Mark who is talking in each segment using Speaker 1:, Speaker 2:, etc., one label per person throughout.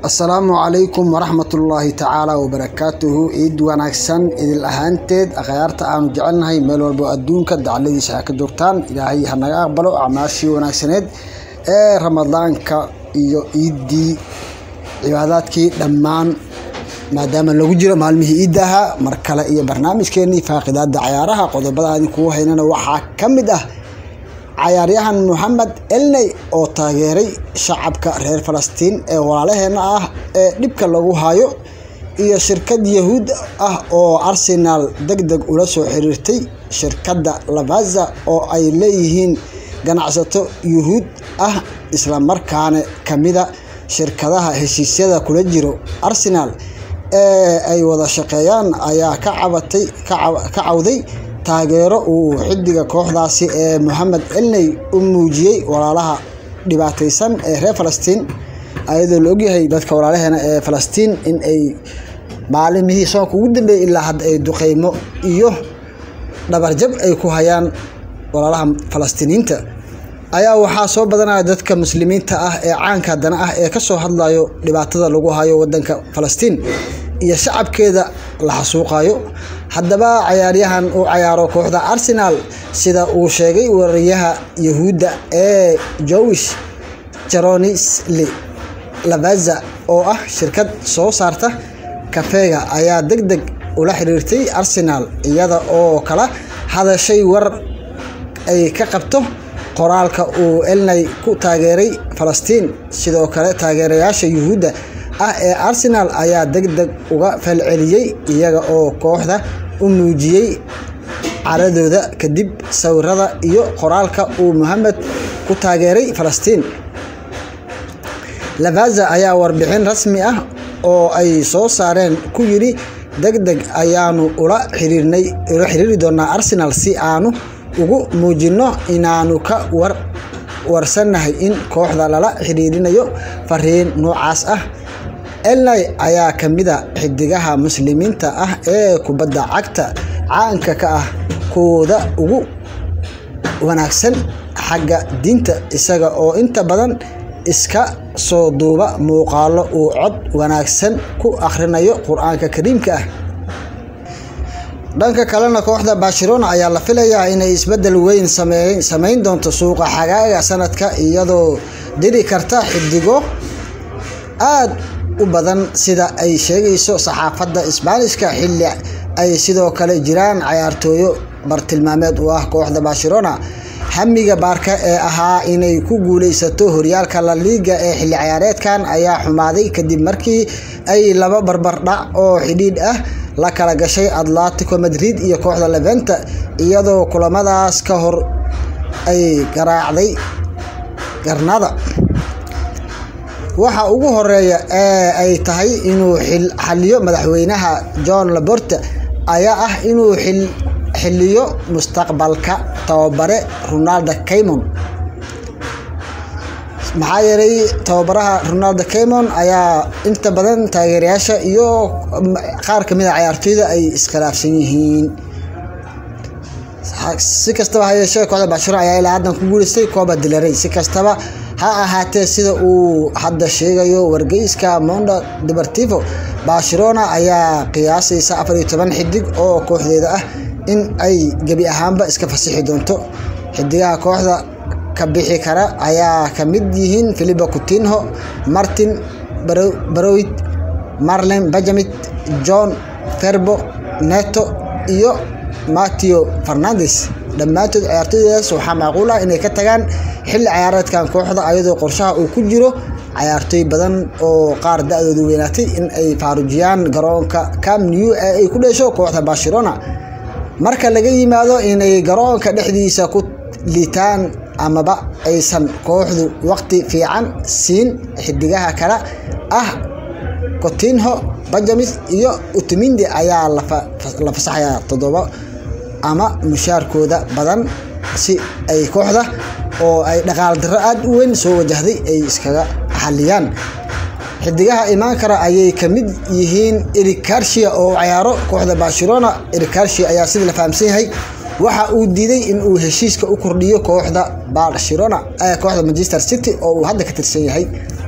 Speaker 1: asalaamu calaykum waraxmatullaahi tacaala wabarakaatuhu ciid wanaagsan idil ahaanteed akhyaarta aanu jecelnahay meel walbo adduunka dacladiisa ha ka joogtaan ilaahay ha naga aqbalo acmaashii wanaagsaneed ee ramadaanka iyo ciiddii cibaadaadkii dhammaan maadaama lagu jiro maalmihii ciidda ahaa mar kale iyo barnaamijkeenii faaqidaada cayaaraha qodobada aan kugu haynana waxaa ka mid ah cayaaryahan moxamed elney oo taageeray shacabka reer falastiin ee walaalaheena ah ee dhibka lagu hayo iyo shirkad yahuud ah oo arsenaal deg deg ula soo xiriirtay shirkadda lavaza oo ay leeyihiin ganacsato yuhuud ah islamarkaana kamida shirkadaha heshiisyada kula jiro arsenaal ee ay wada shaqeeyaan ayaa ka cabatay ka cawday taageero uu xidiga kooxdaasi ee moxamed elney u muujiyey walaalaha dhibaateysan ee reer falastiin ayadoo la ogyahay dadka walaalaheena ee falastiin in ay maalimihii soonka ugu dambeeyay ilaa hadda ay duqeymo iyo dhabarjab ay ku hayaan walaalaha falastiiniyiinta ayaa waxaa soo badanaya dadka muslimiinta ah ee caanka haddana ah ee kasoo hadlayo dhibaatada lagu hayo wadanka falastiin iyo shacabkeeda la xasuuqayo haddaba cayaaryahan uu cayaaro kooxda arsenaal sida uu sheegay wariyaha yahuudda ee jowish jaronisli lavaza oo ah shirkad soo saarta kafeega ayaa deg deg ula xiriirtay arsenaal iyada oo kala hadashay war ay ka qabto qoraalka uu elney ku taageeray falastiin sidoo kale taageerayaasha yuhuudda ah ee arsenaal ayaa deg deg uga falceliyey iyaga oo kooxda u muujiyey caradooda kadib sawirada iyo qoraalka uu moxamed ku taageeray falastiin lavaza ayaa warbixin rasmi ah oo ay soo saareen ku yidhi deg deg ayaanu ula xiriirnay ula xiriiri doonaa arsenaal si aanu ugu muujino inaanu ka war warsannahay in kooxda lala xiriirinayo fariin noocaas ah elney ayaa ka mida xidigaha muslimiinta ah ee kubadda cagta caanka ka ah kuwooda ugu wanaagsan xagga diinta isaga oo inta badan iska soo duuba muuqaalo uu cod wanaagsan ku akhrinayo qur-aanka kariimka ah dhanka kalena kooxda barcelona ayaa la filayaa inay isbedel weyn sameyn doonto suuqa xagaaga sanadka iyadoo diri karta xidigo aad u badan sida ay sheegayso saxaafadda isbaanishka xilli ay sidoo kale jiraan cayaartooyo bartilmaameed u ah kooxda barcelona hamiga baarka ee ahaa inay ku guuleysato horyaalka la liiga ee xilli ciyaareedkan ayaa xumaaday kadib markii ay laba barbardhac oo xidhiidh ah la kala gashay atletico madrid iyo kooxda leventa iyadoo kulamadaas ka hor ay garaacday garnada waxa ugu horeeya ee ay tahay inuu xaliyo madaxweynaha john laborte ayaa ah inuu xiliyo mustaqbalka tababare ronaldo caymon maxaa yeelay tababaraha ronaldo caymon ayaa inta badan taageerayaasha iyo qaar kamid a cayaartooyda ay iskhilaafsan yihiin si kastaba ha yeeshee kooxda barcelona ayaa ilaa haddan ku guuleystay kooba dilaray si kastaba ha ahaatee sida uu hadda sheegayo wargeyska mondo deportivo barcelona ayaa qiyaasaysa afar iyo toban xidig oo kooxdeeda ah in ay gebi ahaanba iska fasixi doonto xidigaha kooxda ka bixi kara ayaa ka mid yihiin philipo coutinho martin barowit marlen benjamit john ferbo neto iyo mateo fernandes dhammaantood ciyaartooydaas waxaa macquul ah inay ka tagaan xilli ciyaareedkan kooxda ayadoo qorshaha uu ku jiro cayaartooy badan oo qaar da-doodu weynaatay in ay faarujiyaan garoonka cam new ee ay ku dhesho kooxda barcelona marka laga yimaado inay garoonka dhexdiisa ku liitaan amaba aysan kooxdu waqti fiican siin xidigaha kale ah cotinho benjamin iyo utumindi ayaa la fasaxayaa toddoba ama mushaarkooda badan si ay kooxda oo ay dhaqaal darro aada u weyn soo wajahday ay iskaga xaliyaan xidigaha imaan kara ayay ka mid yihiin eric garcia oo cayaaro kooxda barcelona eric garcia ayaa sidii la fahamsan yahay waxa uu diiday in uu heshiiska u kordhiyo kooxda barcelona kooxda manchester city oo uu hadda ka tirsan yahay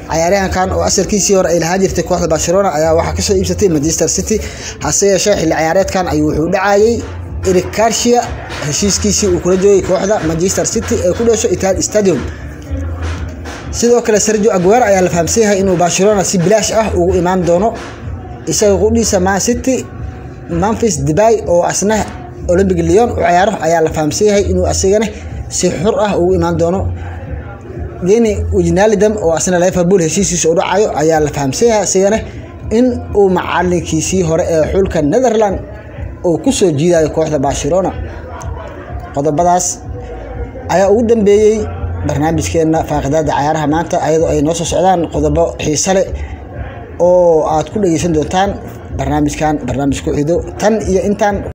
Speaker 1: cayaaryahankan oo asalkiisii hore ay lahaan jirtay kooxda barcelona ayaa waxaa kasoo iibsatay manchester city hase yeeshee xilli ciyaareedkan ayuu wuxuu dhacayay eric garcia heshiiskiisii uu kula joogay kooxda manchester city ee ku dhasho itihad stadium sidoo kale sergio aguero ayaa la fahamsan yahay inuu barcelona si bilaash ah ugu imaan doono isaga qudhiisa man city memphis debay oo asna olympic leon u ciyaaro ayaa la fahamsan yahay inuu asigana si xur ah ugu imaan doono geni wijnalidam oo asna liverpool heshiiskiisa u dhacayo ayaa la fahamsan yahay asigana in uu macalinkiisii hore ee xulka netherland uu kusoo jiidayo kooxda barcelona qodobadaas ayaa ugu dambeeyey barnaamijkeena faaqidaada cayaaraha maanta ayadoo ay noo soo socdaan qodobo xiise leh oo aad ku dhegeysan doontaan barnaamijkan barnaamij ku xido tan iyo intaan